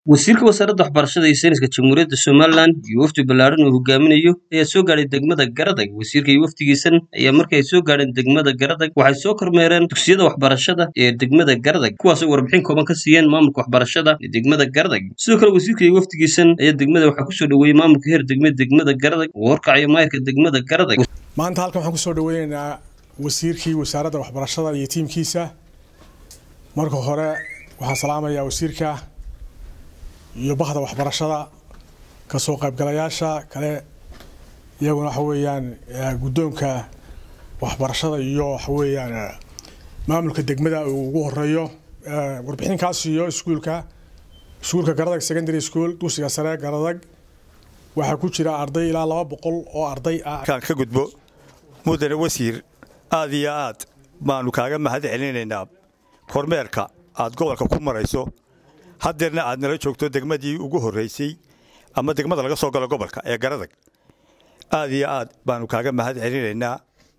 wasiirka wasaaradda waxbarashada iyo sayniska jamhuuriyadda somalilan iyo wafdi ballaaran uu hogaaminayo ayaa soo gaadhay degmada garadag wasiirka iyo wafdigiisan ayaa markii ay soo gaadheen degmada garadag waxay soo kormeereen dugsiyada waxbarashada ee degmada garadag kuwaasoo warbixin kooban ka siiyeen maamulka waxbarashada ee degmada garadag sidoo kale wasiirka iyo wafdigiisan ayaa degmada waxaa kusoo dhoweeyey maamulka heer degmada degmada garadag oo horkacayo maayirka degmada garadag maanta halkan waxaan kusoo dhaweynaynaa wasiirkii wasaaradda waxbarashada iyo tiimkiisa marka hore waxaan salaamayaa wasiirka iyo bahda waxbarashada kasoo qaybgalayaasha kale iyaguna waxa weeyaan guddoonka waxbarashada iyo waxa weeyaan maamulka degmada uu ugu horeeyo warbixinkaas iyo iskuulka iskuulka garadag secondary school dugsiga sare garadag waxaa ku jira arday ilaa laba boqol oo arday ah kaan ka gudbo mudane wasiir aad iyo aad baanu kaaga mahad celinaynaa kormeerka aad gobolka ku marayso haddeerna aad nala joogto degmadii ugu horraysay ama degmada laga soo galo gobolka ee garadag aad iyo aad baanu kaaga mahad celinaynaa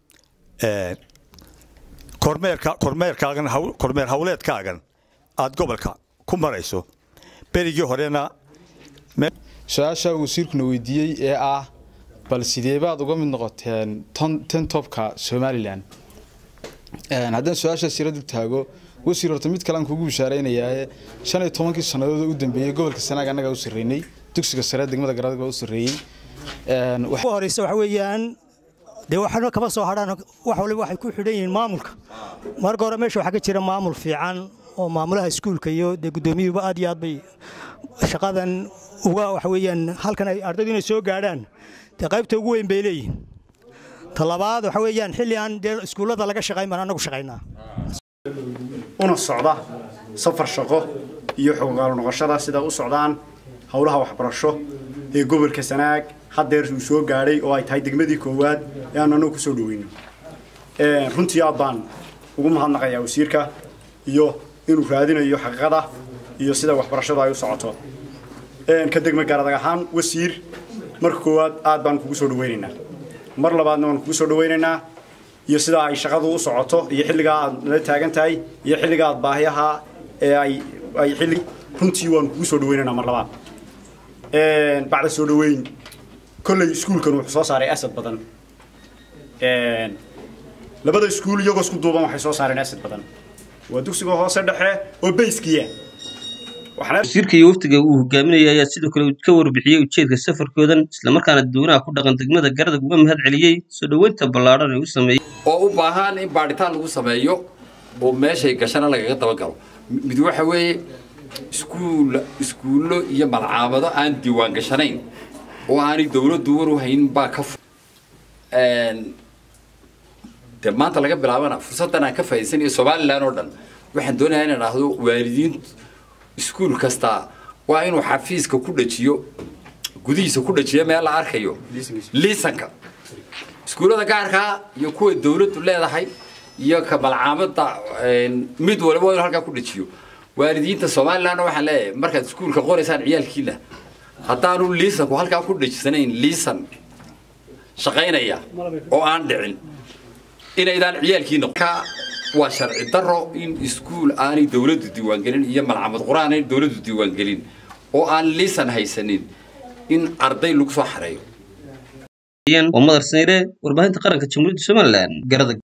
kormeerkaagan kormeer hawleedkaagan aad gobolka ku marayso berigii horena su-aasha wasiirkuna weydiiyey ee ah bal sideebaad uga mid noqoteen ten tobka somalilan haddaan su-aashaas yaro dul taago wasiir horta mid kale aan kuugu bishaaraynayaa shan iyo tobankii sannadood u dambeeyey gobolka sanaag annagaa u sarreynay dugsiga sare degmada garadag baa u sarreeyey horeyse waxa weeyaan dee waxna kama soo hadhaan wax waliba waxay ku xidhan yihiin maamulka marka hore meesha waxaa ka jira maamul fiican oo maamulaha iskuulka iyo dee guddoomiyuhuba aad iyo aad bay shaqadan uga waxa weeyaan halkan ay ardaydu inay soo gaadhaan dee qaybta ugu weyn bay leeyihin ta labaad waxa weeyaan xilli aan dee iskuullada laga shaqayn baan annagu shaqaynaa una socda safar shaqo iyo xoggaalo noqoshada sida u socdaan howlaha waxbarasho ee gobolka sanaag haddeer uu soo gaadhay oo ay tahay degmadii koowaad ee aan annagu kusoo dhaweyno runtii aad baan ugu mahadnaqayaa wasiirka iyo inuu raadinayo xaqiiqada iyo sida waxbarashadu ay u socoto ka degma garadag ahaan wasiir marka koowaad aad baan kugu soo dhaweynaynaa mar labaadna waan kugu soo dhaweynaynaa iyo sida ay shaqadu u socoto iyo xilligaa aad nala taagan tahay iyo xilliga aad baahiyaha ee ay ay xilli runtii waan kugu soo dhaweynaynaa mar labaad bacda soo dhaweyn kolley iskuulkan wuxuu soo saaray asad badan labada iskuul iyagoo isku duuban waxay soo saareen asad badan waa dugsiga hoose dhexe oo bayskiya wasiirka iyo wafdiga uu hogaaminaya ayaa sidoo kale ka warbixiyey ujeedka safarkoodan islamarkaana dadweynaha ku dhaqan degmada garadag uga mahad celiyey soo dhoweynta ballaadhan ee u sameeyey oo u baahan in baadhitaan lagu sameeyo oo meeshay gashana lagaga dabagalo mid waxa weeye iskuul iskuullo iyo malcaamado aan diiwaan gashanayn oo aanay dawladdu war u haynin baa ka de maanta laga bilaabana fursaddan aan ka faa'idaysanayo somalilan oo dhan waxaan doonayaa inaan idhaahdo waalidiintu iskuul kasta waa inuu xafiiska ku dhajiyo gudihiisa ku dhajiyo meel la arkayo liisanka iskuullada gaarkaa iyo kuwa dawladdu leedahay iyo ka malcaamada mid waliba waa inuu halkaa ku dhajiyo waalidiinta somalilandna waxaan leeyahay markaad iskuulka qoraysaan ciyaalkiina haddaanu liisanku halkaa ku dhajisanayn liisan shaqaynaya oo aan dhicin inaydaan ciyaalkiina waa sharci daro in iskuul aanay dawladdu diiwaangelin iyo malcamad qur-aan aanay dawladdu diiwaangelin oo aan liisan haysanin in arday lagu soo xareeyo waa madar sayre warbaahinta qaranka jamhuuriyadda somalilan garadag